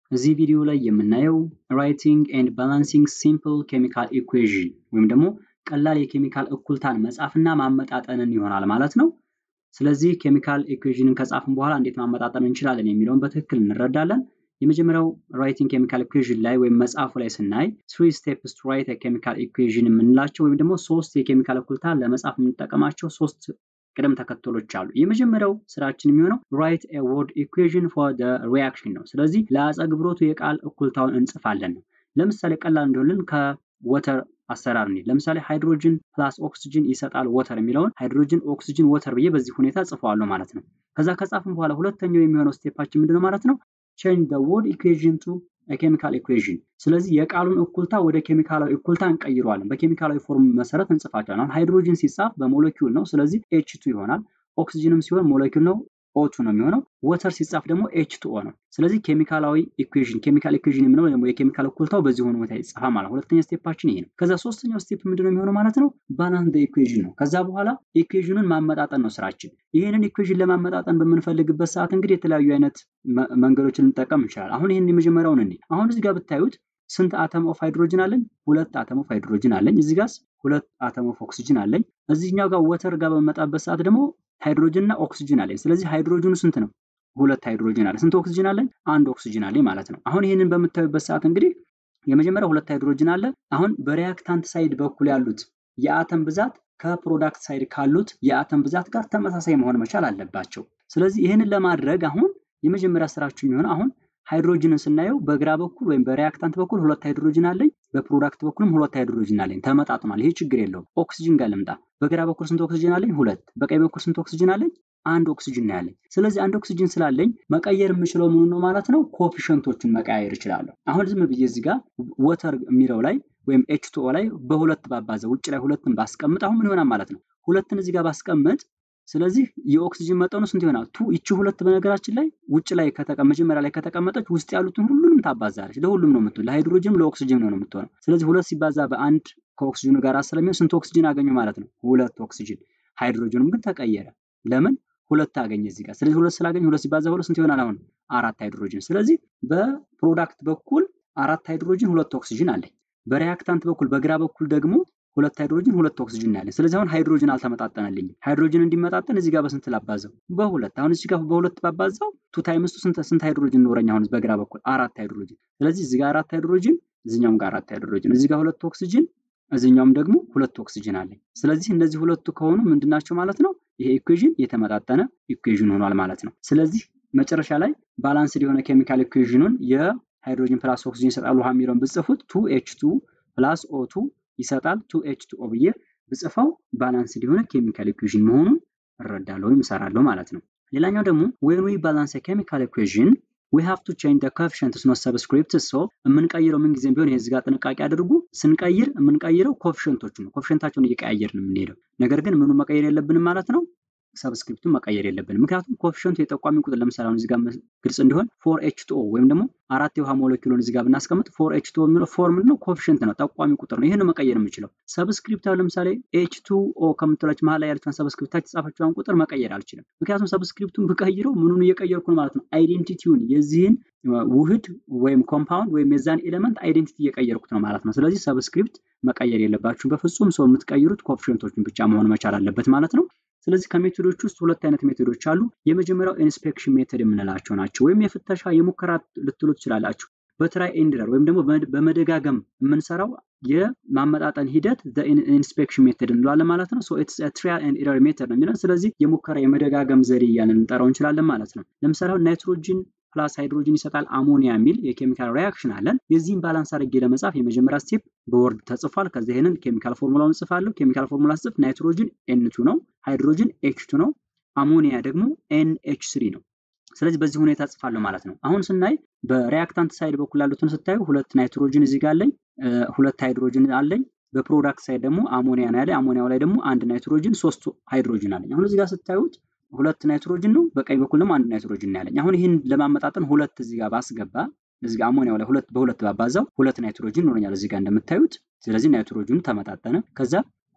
እዚህ ቪዲዮ ላይ የምናየው ራይቲንግ ኤንድ ባላንሲንግ ሲምፕል ኬሚካል ኢኩዌዥን ወይም ደግሞ ቀላል የኬሚካል እኩልታን መጻፍና ማመጣጠንን ይሆናል ማለት ነው። ስለዚህ ኬሚካል ኢኩዌዥንን ከጻፍን በኋላ እንዴት ማመጣጠን እንችላለን የሚለውን በትክክል እንረዳለን። የመጀመሪያው ራይቲንግ ኬሚካል ኢኩዌዥን ላይ ወይም መጽሐፉ ላይ ስናይ ትሪ ስቴፕስ ቱ ራይት ኬሚካል ኢኩዌዥን የምንላቸው ወይም ደግሞ ሶስት የኬሚካል እኩልታ ለመጻፍ የምንጠቀማቸው ሶስት ቅደም ተከተሎች አሉ። የመጀመሪያው ስራችን የሚሆነው ራይት ኤ ወርድ ኢኩዌዥን ፎር ደ ሪያክሽን ነው። ስለዚህ ለአጸግብሮቱ የቃል እኩልታውን እንጽፋለን ነው። ለምሳሌ ቀላል እንዲሆንልን ከወተር አሰራር እንሂድ። ለምሳሌ ሃይድሮጅን ፕላስ ኦክስጅን ይሰጣል ወተር የሚለውን ሃይድሮጅን ኦክስጅን ወተር ብዬ በዚህ ሁኔታ ጽፈዋለሁ ማለት ነው። ከዛ ከጻፍን በኋላ ሁለተኛው የሚሆነው ስቴፓችን ምንድነው ማለት ነው? ቼንጅ ደ ወርድ ኢኩዌዥን ቱ ኬሚካል ኢኩዌዥን። ስለዚህ የቃሉን እኩልታ ወደ ኬሚካላዊ እኩልታ እንቀይረዋለን። በኬሚካላዊ ፎርም መሰረት እንጽፋቸዋለን። አሁን ሃይድሮጅን ሲጻፍ በሞለኪውል ነው። ስለዚህ ኤች ቱ ይሆናል። ኦክስጅንም ሲሆን ሞለኪውል ነው ኦቱ ነው የሚሆነው። ወተር ሲጻፍ ደግሞ ኤች ቱ ኦ ነው። ስለዚህ ኬሚካላዊ ኢኩዌዥን ኬሚካል ኢኩዌዥን የምንለው ደግሞ የኬሚካል እኩልታው በዚህ ሆነ ሁኔታ ይጻፋል ማለት ሁለተኛ ስቴፓችን ይሄ ነው። ከዛ ሶስተኛው ስቴፕ ምንድነው የሚሆነው ማለት ነው? ባላንስ ኢኩዌዥን ነው። ከዛ በኋላ ኢኩዌዥኑን ማመጣጠን ነው ስራችን። ይህንን ኢኩዌዥን ለማመጣጠን በምንፈልግበት ሰዓት እንግዲህ የተለያዩ አይነት መንገዶችን ልንጠቀም እንችላለን። አሁን ይህን የመጀመሪያውን እኔ አሁን እዚህ ጋር ብታዩት ስንት አተም ኦፍ ሃይድሮጅን አለኝ? ሁለት አተም ኦፍ ሃይድሮጅን አለኝ። እዚህ ጋር ሁለት አተም ኦፍ ኦክሲጅን አለኝ። እዚህኛው ጋር ወተር ጋር በመጣበት ሰዓት ደግሞ ሃይድሮጅን እና ኦክሲጅን አለኝ። ስለዚህ ሃይድሮጅኑ ስንት ነው? ሁለት ሃይድሮጅን አለ። ስንት ኦክሲጅን አለኝ? አንድ ኦክሲጅን አለኝ ማለት ነው። አሁን ይህንን በምታዩበት ሰዓት እንግዲህ የመጀመሪያው ሁለት ሃይድሮጅን አለ። አሁን በሪያክታንት ሳይድ በኩል ያሉት የአተም ብዛት ከፕሮዳክት ሳይድ ካሉት የአተም ብዛት ጋር ተመሳሳይ መሆን መቻል አለባቸው። ስለዚህ ይህንን ለማድረግ አሁን የመጀመሪያ ስራችሁ የሚሆን አሁን ሃይድሮጅንን ስናየው በግራ በኩል ወይም በሪያክታንት በኩል ሁለት ሃይድሮጅን አለኝ፣ በፕሮዳክት በኩልም ሁለት ሃይድሮጅን አለኝ። ተመጣጥኗል። ይሄ ችግር የለውም። ኦክሲጅን ጋር ልምጣ። በግራ በኩል ስንት ኦክሲጅን አለኝ? ሁለት። በቀኝ በኩል ስንት ኦክሲጅን አለኝ? አንድ ኦክሲጅን ነው ያለኝ። ስለዚህ አንድ ኦክሲጅን ስላለኝ መቀየር የምችለው ምኑ ነው ማለት ነው? ኮፊሸንቶችን መቀያየር እችላለሁ። አሁን ዝም ብዬ እዚህ ጋር ወተር የሚለው ላይ ወይም ኤች ቱ ኦ ላይ በሁለት ባባዘ ውጭ ላይ ሁለትን ባስቀምጥ አሁን ምን ይሆናል ማለት ነው? ሁለትን እዚህ ጋር ባስቀምጥ ስለዚህ የኦክሲጅን መጠኑ ስንት ይሆናል? ቱ ይቺ ሁለት በነገራችን ላይ ውጭ ላይ መጀመሪያ ላይ ከተቀመጠች ውስጥ ያሉትን ሁሉንም ታባዛለች። ለሁሉም ነው የምትሆን፣ ለሃይድሮጅንም ለኦክሲጅን ነው የምትሆነው። ስለዚህ ሁለት ሲባዛ በአንድ ከኦክሲጅኑ ጋር ስለሚሆን ስንት ኦክሲጅን አገኙ ማለት ነው? ሁለት ኦክሲጅን። ሃይድሮጅኑም ግን ተቀየረ። ለምን? ሁለት አገኘ እዚህ ጋር። ስለዚህ ሁለት ስላገኘ ሁለት ሲባዛ ሁለት ስንት ይሆናል? አሁን አራት ሃይድሮጅን። ስለዚህ በፕሮዳክት በኩል አራት ሃይድሮጅን ሁለት ኦክሲጅን አለኝ። በሪያክታንት በኩል በግራ በኩል ደግሞ ሁለት ሃይድሮጅን ሁለት ኦክሲጅን ያለን። ስለዚህ አሁን ሃይድሮጅን አልተመጣጠነልኝም። ሃይድሮጅን እንዲመጣጠን እዚህ ጋር በስንት ላባዘው? በሁለት። አሁን እዚህ ጋር በሁለት ባባዛው ቱ ታይምስ ስንት ስንት ሃይድሮጅን ኖረኝ? አሁን በግራ በኩል አራት ሃይድሮጅን። ስለዚህ እዚህ ጋር አራት ሃይድሮጅን፣ እዚኛውም ጋር አራት ሃይድሮጅን፣ እዚህ ጋር ሁለት ኦክሲጅን፣ እዚኛውም ደግሞ ሁለት ኦክሲጅን አለኝ። ስለዚህ እነዚህ ሁለቱ ከሆኑ ምንድናቸው ማለት ነው? ይሄ ኢኩዌዥን የተመጣጠነ ኢኩዌዥን ሆኗል ማለት ነው። ስለዚህ መጨረሻ ላይ ባላንስድ የሆነ ኬሚካል ኢኩዌዥኑን የሃይድሮጅን ፕላስ ኦክሲጅን ይሰጣል ውሃ የሚለውን ብጽፉት ቱ ኤች ቱ ፕላስ ኦ ቱ ይሰጣል ቱ ኤች ቱ ኦ ብዬ ብጽፈው ባላንስድ የሆነ ኬሚካል ኢኩዌዥን መሆኑን እረዳለሁ ወይም እሰራለሁ ማለት ነው። ሌላኛው ደግሞ ዌን ዊ ባላንስ ኬሚካል ኢኩዌዥን ዊ ሃቭ ቱ ቼንጅ ኮፊሽንትስ ኖት ሰብስክሪፕትስ። ሶ የምንቀይረው ምን ጊዜም ቢሆን የዚህ ጋር ጥንቃቄ አድርጉ። ስንቀይር የምንቀይረው ኮፊሽንቶቹ ነው። ኮፊሽንታቸውን እየቀያየርን የምንሄደው ነገር ግን ምኑ መቀየር የለብንም ማለት ነው ሰብስክሪፕቱን መቀየር የለብንም። ምክንያቱም ኮፊሽንቱ የጠቋሚ ቁጥር ለምሳሌ አሁን እዚህ ጋር ግልጽ እንዲሆን ፎር ኤች ቱ ኦ ወይም ደግሞ አራት የውሃ ሞለኪውሎን እዚህ ጋር ብናስቀምጥ ፎር ኤች ቱ ኦ የሚለው ፎር ምንድን ነው? ኮፊሽንት ነው፣ ጠቋሚ ቁጥር ነው። ይህን መቀየር የምችለው ሰብስክሪፕት አሁን ለምሳሌ ኤች ቱ ኦ ከምትላች መሀል ላይ ያለችን ሰብስክሪፕት የተጻፈችውን ቁጥር መቀየር አልችልም። ምክንያቱም ሰብስክሪፕቱን ብቀይረው ምኑን እየቀየርኩ ነው ማለት ነው? አይዴንቲቲውን የዚህን ውህድ ወይም ኮምፓውንድ ወይም የዛን ኤሌመንት አይዴንቲቲ እየቀየርኩት ነው ማለት ነው። ስለዚህ ሰብስክሪፕት መቀየር የለባችሁም በፍጹም። ሰው የምትቀይሩት ኮፊሽንቶችን ብቻ መሆን መቻል አለበት ማለት ነው። ስለዚህ ከሜቶዶች ውስጥ ሁለት አይነት ሜቶዶች አሉ። የመጀመሪያው ኢንስፔክሽን ሜቶድ የምንላቸው ናቸው። ወይም የፍተሻ የሙከራ ልትሉ ትችላላችሁ። በትራይ ኤንድ ኤረር ወይም ደግሞ በመደጋገም የምንሰራው የማመጣጠን ሂደት ኢንስፔክሽን ሜቶድ እንለዋለን ማለት ነው። ኢትስ ትራያል ኤንድ ኤረር ሜቶድ ነው የሚለን። ስለዚህ የሙከራ የመደጋገም ዘዴ እያልን እንጠራው እንችላለን ማለት ነው። ለምሳሌ ናይትሮጂን ፕላስ ሃይድሮጅን ይሰጣል አሞኒያ የሚል የኬሚካል ሪያክሽን አለን። የዚህም ባላንስ አድርጌ ለመጻፍ የመጀመሪያ ስቴፕ በወርድ ተጽፏል። ከዚህ ይህንን ኬሚካል ፎርሙላውን ጽፋለሁ። ኬሚካል ፎርሙላ ስጽፍ ናይትሮጅን ኤንቱ ነው፣ ሃይድሮጅን ኤችቱ ነው፣ አሞኒያ ደግሞ ኤንኤች ስሪ ነው። ስለዚህ በዚህ ሁኔታ ጽፋለሁ ማለት ነው። አሁን ስናይ በሪያክታንት ሳይድ በኩል ያሉትን ስታዩ ሁለት ናይትሮጅን እዚህ ጋር አለኝ፣ ሁለት ሃይድሮጅን አለኝ። በፕሮዳክት ሳይድ ደግሞ አሞኒያ ነው ያለኝ። አሞኒያው ላይ ደግሞ አንድ ናይትሮጅን፣ ሶስት ሃይድሮጅን አለኝ። አሁን እዚህ ጋር ስታዩት ሁለት ናይትሮጅን ነው፣ በቀኝ በኩል ደግሞ አንድ ናይትሮጅን ያለኝ። አሁን ይህን ለማመጣጠን ሁለት እዚህ ጋር ባስገባ እዚህ ጋር አሞኒያው ላይ ሁለት በሁለት ባባዛው ሁለት ናይትሮጅን ይኖረኛል እዚህ ጋር እንደምታዩት። ስለዚህ ናይትሮጅኑ ተመጣጠነ። ከዛ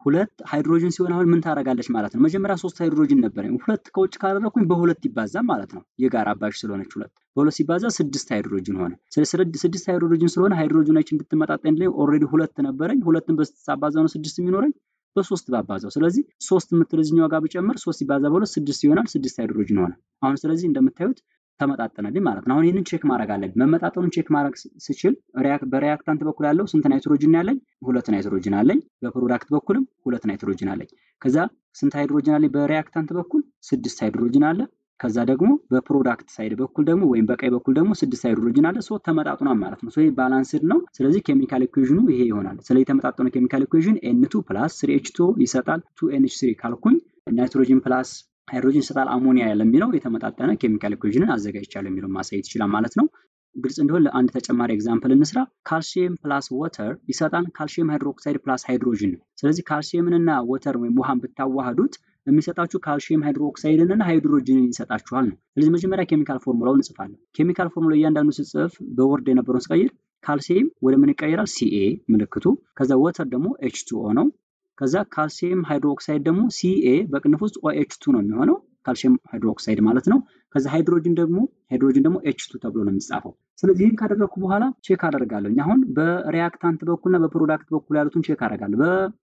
ሁለት ሃይድሮጅን ሲሆን አሁን ምን ታደርጋለች ማለት ነው? መጀመሪያ ሶስት ሃይድሮጅን ነበረኝ። ሁለት ከውጭ ካደረኩኝ በሁለት ይባዛ ማለት ነው። የጋራ አባሽ ስለሆነች ሁለት በሁለት ሲባዛ ስድስት ሃይድሮጅን ሆነ። ስድስት ሃይድሮጅን ስለሆነ ሃይድሮጅኖች እንድትመጣጠን ላይ ኦልሬዲ ሁለት ነበረኝ። ሁለትን በሳባዛ ነው ስድስት የሚኖረኝ በሶስት ባባዛው። ስለዚህ ሶስት የምትል እዚህኛው ጋር ብጨምር ሶስት ሲባዛ በሁለት ስድስት ይሆናል። ስድስት ሃይድሮጅን ሆነ። አሁን ስለዚህ እንደምታዩት ተመጣጠነልኝ ማለት ነው። አሁን ይህንን ቼክ ማድረግ አለብኝ። መመጣጠኑን ቼክ ማድረግ ስችል በሪያክታንት በኩል ያለው ስንት ናይትሮጅን ያለኝ? ሁለት ናይትሮጅን አለኝ። በፕሮዳክት በኩልም ሁለት ናይትሮጅን አለኝ። ከዛ ስንት ሃይድሮጅን አለኝ? በሪያክታንት በኩል ስድስት ሃይድሮጅን አለ። ከዛ ደግሞ በፕሮዳክት ሳይድ በኩል ደግሞ ወይም በቀኝ በኩል ደግሞ ስድስት ሃይድሮጅን አለ። ሶ ተመጣጥኗል ማለት ነው። ይሄ ባላንስድ ነው። ስለዚህ ኬሚካል ኢኩዌዥኑ ይሄ ይሆናል። ስለዚህ የተመጣጠነ ኬሚካል ኢኩዌዥን ኤን ቱ ፕላስ ስሪ ኤች ቱ ይሰጣል ቱ ኤንኤች ስሪ ካልኩኝ ናይትሮጅን ፕላስ ሃይድሮጅን ይሰጣል አሞኒያ ለሚለው የተመጣጠነ ኬሚካል ኢኩዌዥንን አዘጋጅቻለሁ የሚለው ማሳየት ይችላል ማለት ነው። ግልጽ እንዲሆን ለአንድ ተጨማሪ ኤግዛምፕል እንስራ። ካልሲየም ፕላስ ወተር ይሰጣል ካልሲየም ሃይድሮክሳይድ ፕላስ ሃይድሮጅን ነው። ስለዚህ ካልሲየምን እና ወተር ወይም ውሃን ብታዋህዱት የሚሰጣችሁ ካልሲየም ሃይድሮክሳይድን እና ሃይድሮጅንን ይሰጣችኋል ነው። ስለዚህ መጀመሪያ ኬሚካል ፎርሙላውን እንጽፋለን። ኬሚካል ፎርሙላ እያንዳንዱ ስጽፍ በወርድ የነበረውን ስቀይር ካልሲየም ወደ ምን ይቀየራል? ሲኤ ምልክቱ። ከዛ ወተር ደግሞ ኤች ቱ ኦ ነው። ከዛ ካልሲየም ሃይድሮክሳይድ ደግሞ ሲኤ በቅንፍ ውስጥ ኦኤች ቱ ነው የሚሆነው ካልሲየም ሃይድሮክሳይድ ማለት ነው። ከዛ ሃይድሮጅን ደግሞ ሃይድሮጅን ደግሞ ኤች ቱ ተብሎ ነው የሚጻፈው። ስለዚህ ይህን ካደረግኩ በኋላ ቼክ አደርጋለሁ። አሁን በሪያክታንት በኩልና በፕሮዳክት በኩል ያሉትን ቼክ አደርጋለሁ።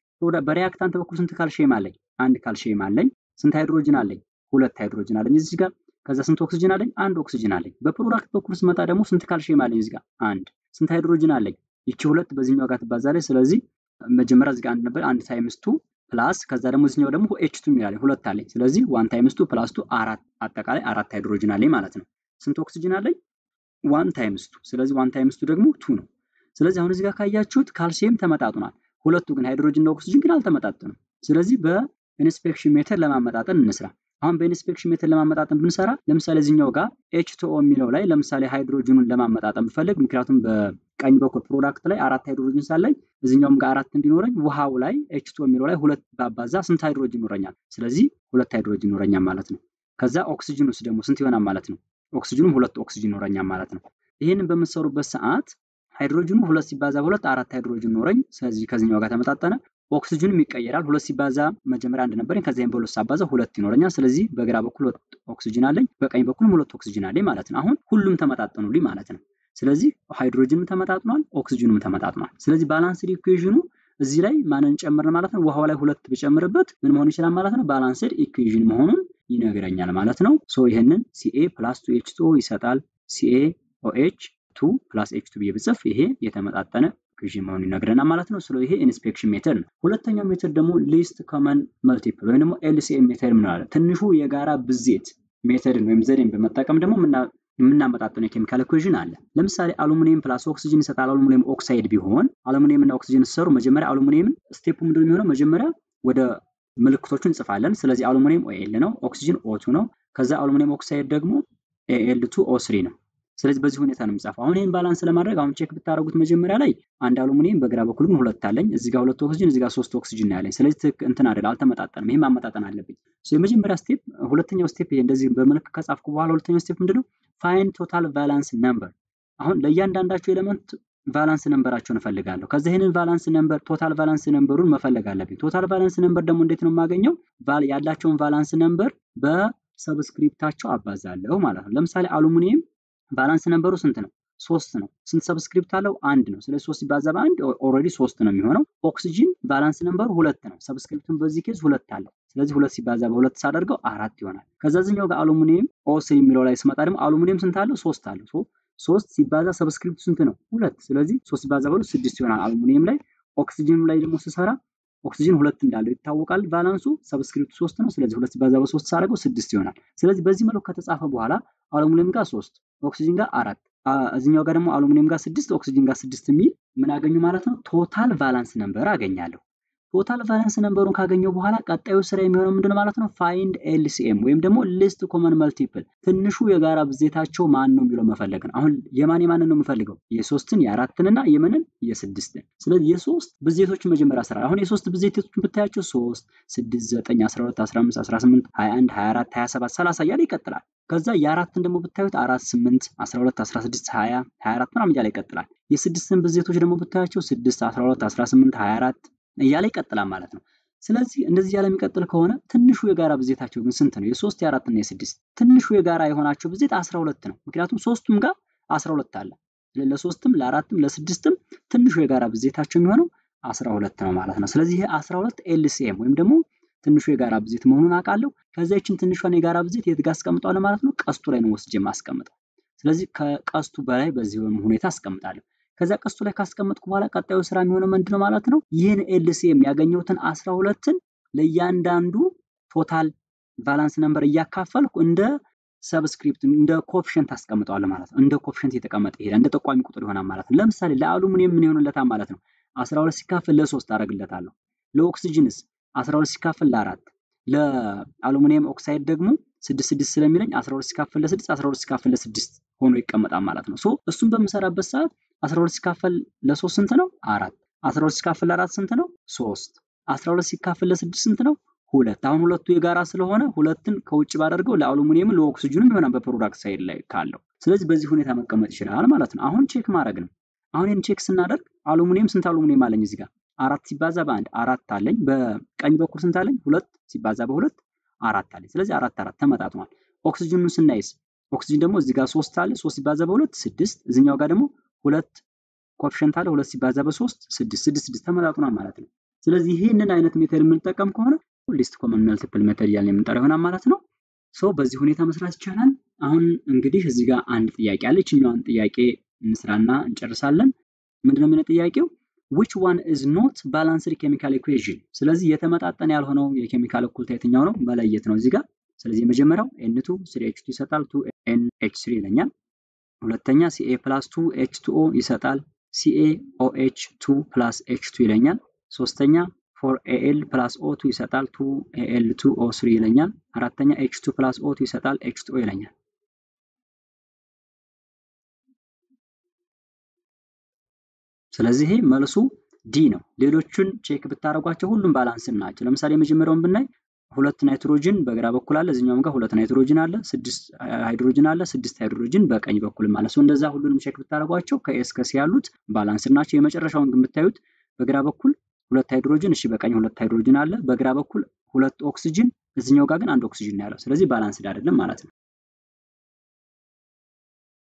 በሪያክታንት በኩል ስንት ካልሲየም አለኝ? አንድ ካልሲየም አለኝ። ስንት ሃይድሮጅን አለኝ? ሁለት ሃይድሮጅን አለኝ እዚህ ጋር። ከዛ ስንት ኦክሲጅን አለኝ? አንድ ኦክሲጅን አለኝ። በፕሮዳክት በኩል ስመጣ ደግሞ ስንት ካልሲየም አለኝ? እዚህ ጋር አንድ። ስንት ሃይድሮጅን አለኝ? ይቺ ሁለት በዚህኛው ጋር ትባዛለች። ስለዚህ መጀመሪያ እዚህ ጋር አንድ ነበር። አንድ ታይምስ ቱ ፕላስ ከዛ ደግሞ እዚህኛው ደግሞ ኤች ቱ የሚላለኝ ሁለት አለኝ። ስለዚህ ዋን ታይምስ ቱ ፕላስ ቱ አራት፣ አጠቃላይ አራት ሃይድሮጅን አለኝ ማለት ነው። ስንት ኦክሲጅን አለኝ? ዋን ታይምስ ቱ። ስለዚህ ዋን ታይምስ ቱ ደግሞ ቱ ነው። ስለዚህ አሁን እዚህ ጋር ካያችሁት ካልሲየም ተመጣጥኗል። ሁለቱ ግን ሃይድሮጅን እና ኦክሲጅን ግን አልተመጣጠኑም። ስለዚህ በኢንስፔክሽን ሜተድ ለማመጣጠን እንስራ። አሁን በኢንስፔክሽን ሜተድ ለማመጣጠን ብንሰራ ለምሳሌ እዚህኛው ጋር ኤች ቱ ኦ የሚለው ላይ ለምሳሌ ሃይድሮጅኑን ለማመጣጠን ብፈልግ ምክንያቱም በቀኝ በኩል ፕሮዳክት ላይ አራት ሃይድሮጅን ሳለኝ እዚህኛውም ጋር አራት እንዲኖረኝ ውሃው ላይ ኤች ቱ የሚለው ላይ ሁለት ባባዛ ስንት ሃይድሮጅን ይኖረኛል? ስለዚህ ሁለት ሃይድሮጅን ይኖረኛል ማለት ነው። ከዛ ኦክሲጅን ውስጥ ደግሞ ስንት ይሆናል ማለት ነው? ኦክሲጅኑም ሁለት ኦክሲጅን ይኖረኛል ማለት ነው። ይህንን በምትሰሩበት ሰዓት ሃይድሮጅኑ ሁለት ሲባዛ በሁለት አራት ሃይድሮጅን ኖረኝ። ስለዚህ ከዚህኛው ጋር ተመጣጠነ። ኦክሲጅኑም ይቀየራል። ሁለት ሲባዛ መጀመሪያ አንድ ነበረኝ። ከዚያም በሁለት ሳባዛ ሁለት ይኖረኛል። ስለዚህ በግራ በኩል ሁለት ኦክሲጅን አለኝ፣ በቀኝ በኩልም ሁለት ኦክሲጅን አለኝ ማለት ነው። አሁን ሁሉም ተመጣጠኑልኝ ማለት ነው። ስለዚህ ሃይድሮጅንም ተመጣጥኗል፣ ኦክሲጅኑም ተመጣጥኗል። ስለዚህ ባላንስድ ኢኩዌዥኑ እዚህ ላይ ማንን ጨምርን ማለት ነው? ውሃው ላይ ሁለት ብጨምርበት ምን መሆን ይችላል ማለት ነው? ባላንስድ ኢኩዌዥን መሆኑን ይነግረኛል ማለት ነው። ሶ ይህንን ሲኤ ፕላስ ቱ ኤች ቱ ይሰጣል። ሲኤ ኦኤች ቱ ፕላስ ኤች ቱ ብዬ ብጽፍ ይሄ የተመጣጠነ ኢኩዌዥን መሆኑን ይነግረናል ማለት ነው። ስለ ይሄ ኢንስፔክሽን ሜተድ ነው። ሁለተኛው ሜተድ ደግሞ ሊስት ኮመን መልቲፕል ወይም ደግሞ ኤልሲኤም ሜተድ ምንላለን። ትንሹ የጋራ ብዜት ሜተድን ወይም ዘዴን በመጠቀም ደግሞ የምናመጣጠነው የኬሚካል ኢኩዌዥን አለ። ለምሳሌ አሉሚኒየም ፕላስ ኦክሲጅን ይሰጣል። አሉሚኒየም ኦክሳይድ ቢሆን አሉሚኒየም እና ኦክሲጅን ሲሰሩ መጀመሪያ አሉሚኒየምን ስቴፑ ምንድን የሚሆነው መጀመሪያ ወደ ምልክቶቹ እንጽፋለን። ስለዚህ አሉሚኒየም ኦኤል ነው፣ ኦክሲጅን ኦቱ ነው። ከዛ አሉሚኒየም ኦክሳይድ ደግሞ ኤኤል ቱ ኦ ስሪ ነው። ስለዚህ በዚህ ሁኔታ ነው የሚጻፈው። አሁን ይህን ባላንስ ለማድረግ አሁን ቼክ ብታደረጉት መጀመሪያ ላይ አንድ አሉሚኒየም በግራ በኩል ግን ሁለት አለኝ። እዚህ ጋር ሁለት ኦክሲጅን፣ እዚህ ጋር ሶስት ኦክሲጅን ያለኝ። ስለዚህ ትክ እንትን አይደል አልተመጣጠንም። ይሄን ማመጣጠን አለብኝ። የመጀመሪያ ስቴፕ፣ ሁለተኛው ስቴፕ ይሄ እንደዚህ በምልክት ከጻፍኩ በኋላ ሁለተኛው ስቴፕ ምንድነው? ፋይን ቶታል ቫላንስ ነምበር። አሁን ለእያንዳንዳቸው ኤሌመንት ቫላንስ ነምበራቸውን እፈልጋለሁ። ከዛ ይህንን ቫላንስ ነምበር ቶታል ቫላንስ ነምበሩን መፈለግ አለብኝ። ቶታል ቫላንስ ነምበር ደግሞ እንዴት ነው የማገኘው? ያላቸውን ቫላንስ ነምበር በሰብስክሪፕታቸው አባዛለሁ ማለት ነው። ለምሳሌ አሉሚኒየም ባላንስ ነምበሩ ስንት ነው? ሶስት ነው። ስንት ሰብስክሪፕት አለው? አንድ ነው። ስለዚህ ሶስት ሲባዛ በአንድ ኦልሬዲ ሶስት ነው የሚሆነው። ኦክሲጅን ባላንስ ነምበሩ ሁለት ነው። ሰብስክሪፕቱን በዚህ ኬዝ ሁለት አለው። ስለዚህ ሁለት ሲባዛ በሁለት ሳደርገው አራት ይሆናል። ከዛ ዝኛው ጋር አሉሚኒየም ኦስ የሚለው ላይ ስመጣ ደግሞ አሉሚኒየም ስንት አለው? ሶስት አለው። ሶስት ሲባዛ ሰብስክሪፕቱ ስንት ነው? ሁለት። ስለዚህ ሶስት ሲባዛ በሁለት ስድስት ይሆናል አሉሚኒየም ላይ። ኦክሲጅንም ላይ ደግሞ ስሰራ ኦክሲጅን ሁለት እንዳለው ይታወቃል። ቫላንሱ ሰብስክሪፕቱ ሶስት ነው። ስለዚህ ሁለት ሲባዛ በሶስት ሳደርገው ስድስት ይሆናል። ስለዚህ በዚህ መልኩ ከተጻፈ በኋላ አሉሚኒየም ጋር ሶስት ኦክሲጅን ጋር አራት እዚኛው ጋር ደግሞ አሉሚኒየም ጋር ስድስት ኦክሲጅን ጋር ስድስት የሚል ምን አገኙ ማለት ነው? ቶታል ቫላንስ ነምበር አገኛለሁ። ቶታል ቫላንስ ነምበሩን ካገኘው በኋላ ቀጣዩ ስራ የሚሆነው ምንድን ማለት ነው? ፋይንድ ኤልሲኤም ወይም ደግሞ ሊስት ኮመን መልቲፕል ትንሹ የጋራ ብዜታቸው ማን ነው የሚለው መፈለግ ነው። አሁን የማን የማንን ነው የምፈልገው? የሶስትን የአራትንና የምንን የስድስትን። ስለዚህ የሶስት ብዜቶችን መጀመሪያ ስራ። አሁን የሶስት ብዜቶችን ብታያቸው ሶስት፣ ስድስት፣ ዘጠኝ፣ አስራ ሁለት፣ አስራ አምስት፣ አስራ ስምንት፣ ሀያ አንድ፣ ሀያ አራት፣ ሀያ ሰባት፣ ሰላሳ እያለ ይቀጥላል። ከዛ የአራትን ደግሞ ብታዩት አራት፣ ስምንት፣ አስራ ሁለት፣ አስራ ስድስት፣ ሀያ፣ ሀያ አራት ምናምን እያለ ይቀጥላል። የስድስትን ብዜቶች ደግሞ ብታያቸው ስድስት፣ አስራ ሁለት፣ አስራ ስምንት፣ ሀያ አራት እያለ ይቀጥላል ማለት ነው። ስለዚህ እንደዚህ ያለ የሚቀጥል ከሆነ ትንሹ የጋራ ብዜታቸው ግን ስንት ነው? የሶስት የአራት እና የስድስት ትንሹ የጋራ የሆናቸው ብዜት አስራ ሁለት ነው። ምክንያቱም ሶስቱም ጋር አስራ ሁለት አለ። ለሶስትም ለአራትም ለስድስትም ትንሹ የጋራ ብዜታቸው የሚሆነው አስራ ሁለት ነው ማለት ነው። ስለዚህ ይሄ አስራ ሁለት ኤልሲኤም ወይም ደግሞ ትንሹ የጋራ ብዜት መሆኑን አውቃለሁ። ከዚያችን ትንሿን የጋራ ብዜት የት ጋር አስቀምጠዋለሁ ማለት ነው? ቀስቱ ላይ ነው ወስጄ የማስቀምጠው። ስለዚህ ከቀስቱ በላይ በዚህ ሁኔታ አስቀምጣለሁ። ከዚያ ቀስቱ ላይ ካስቀመጥኩ በኋላ ቀጣዩ ስራ የሚሆነው ምንድን ነው ማለት ነው? ይህን ኤልሲኤም ያገኘሁትን አስራ ሁለትን ለእያንዳንዱ ቶታል ቫላንስ ነምበር እያካፈልኩ እንደ ሰብስክሪፕት እንደ ኮፊሽንት አስቀምጠዋለሁ ማለት ነው። እንደ ኮፊሽንት የተቀመጠ ይሄዳል። እንደ ጠቋሚ ቁጥር ይሆናል ማለት ነው። ለምሳሌ ለአሉሚኒየም ምን ይሆንለታል ማለት ነው? 12 ሲካፈል ለሶስት አደርግለታለሁ። ለኦክሲጅንስ 12 ሲካፈል ለአራት ለአሉሚኒየም ኦክሳይድ ደግሞ ስድስት ስድስት ስለሚለኝ 12 ሲካፈል ለስድስት 12 ሲካፈል ለስድስት ሆኖ ይቀመጣል ማለት ነው። ሶ እሱን በምሰራበት ሰዓት 12 ሲካፈል ለሶስት ስንት ነው? አራት 12 ሲካፈል ለአራት ስንት ነው? ሶስት 12 ሲካፈል ለስድስት ስንት ነው? ሁለት። አሁን ሁለቱ የጋራ ስለሆነ ሁለትን ከውጭ ባደርገው ለአሉሚኒየም ለኦክሲጅንም ይሆናል በፕሮዳክት ሳይድ ላይ ካለው። ስለዚህ በዚህ ሁኔታ መቀመጥ ይችላል ማለት ነው። አሁን ቼክ ማድረግ ነው። አሁን ይህን ቼክ ስናደርግ አሉሚኒየም ስንት አሉሚኒየም አለኝ እዚህ ጋር አራት ሲባዛ በአንድ አራት አለኝ። በቀኝ በኩል ስንት አለኝ? ሁለት ሲባዛ በሁለት አራት አለኝ። ስለዚህ አራት አራት ተመጣጥኗል። ኦክሲጅኑን ስናይስ ኦክሲጅን ደግሞ እዚህ ጋር ሶስት አለ። ሶስት ሲባዛ በሁለት ስድስት። እዚኛው ጋር ደግሞ ሁለት ኮፊሽንት አለ። ሁለት ሲባዛ በሶስት ስድስት ስድስት ስድስት ተመጣጥኗል ማለት ነው። ስለዚህ ይህንን አይነት ሜተድ የምንጠቀም ከሆነ ሊስት ኮመን መልቲፕል ሜተድ እያልን የምንጠራው ይሆናል ማለት ነው። ሶ በዚህ ሁኔታ መስራት ይቻላል። አሁን እንግዲህ እዚህ ጋር አንድ ጥያቄ አለ። ይችኛዋን ጥያቄ እንስራና እንጨርሳለን። ምንድነው የሚለው ጥያቄው? which one is not balanced chemical equation ስለዚህ የተመጣጠነ ያልሆነው የኬሚካል እኩልታ የትኛው ነው መለየት ነው እዚህ ጋር ስለዚህ የመጀመሪያው ኤን ቱ ስሪ ኤች ቱ ይሰጣል ቱ ኤን ኤች ስሪ ይለኛል ሁለተኛ ሲኤ ፕላስ ቱ ኤች ቱ ኦ ይሰጣል ሲኤ ኦ ኤች ቱ ፕላስ ኤች ቱ ይለኛል ሶስተኛ ፎር ኤኤል ፕላስ ኦ ቱ ይሰጣል ቱ ኤኤል ቱ ኦ ስሪ ይለኛል አራተኛ ኤች ቱ ፕላስ ኦ ቱ ይሰጣል ኤች ቱ ኦ ይለኛል ስለዚህ ይሄ መልሱ ዲ ነው። ሌሎቹን ቼክ ብታደርጓቸው ሁሉም ባላንስን ናቸው። ለምሳሌ የመጀመሪያውን ብናይ ሁለት ናይትሮጅን በግራ በኩል አለ፣ እዚኛውም ጋር ሁለት ናይትሮጅን አለ፣ ስድስት ሃይድሮጅን አለ፣ ስድስት ሃይድሮጅን በቀኝ በኩልም አለ። እንደዛ ሁሉንም ቼክ ብታደርጓቸው ከኤስ ከሲ ያሉት ባላንስን ናቸው። የመጨረሻውን ግን ብታዩት በግራ በኩል ሁለት ሃይድሮጅን፣ እሺ በቀኝ ሁለት ሃይድሮጅን አለ፣ በግራ በኩል ሁለት ኦክሲጅን፣ እዚኛው ጋር ግን አንድ ኦክሲጅን ነው ያለው። ስለዚህ ባላንስድ አይደለም ማለት ነው።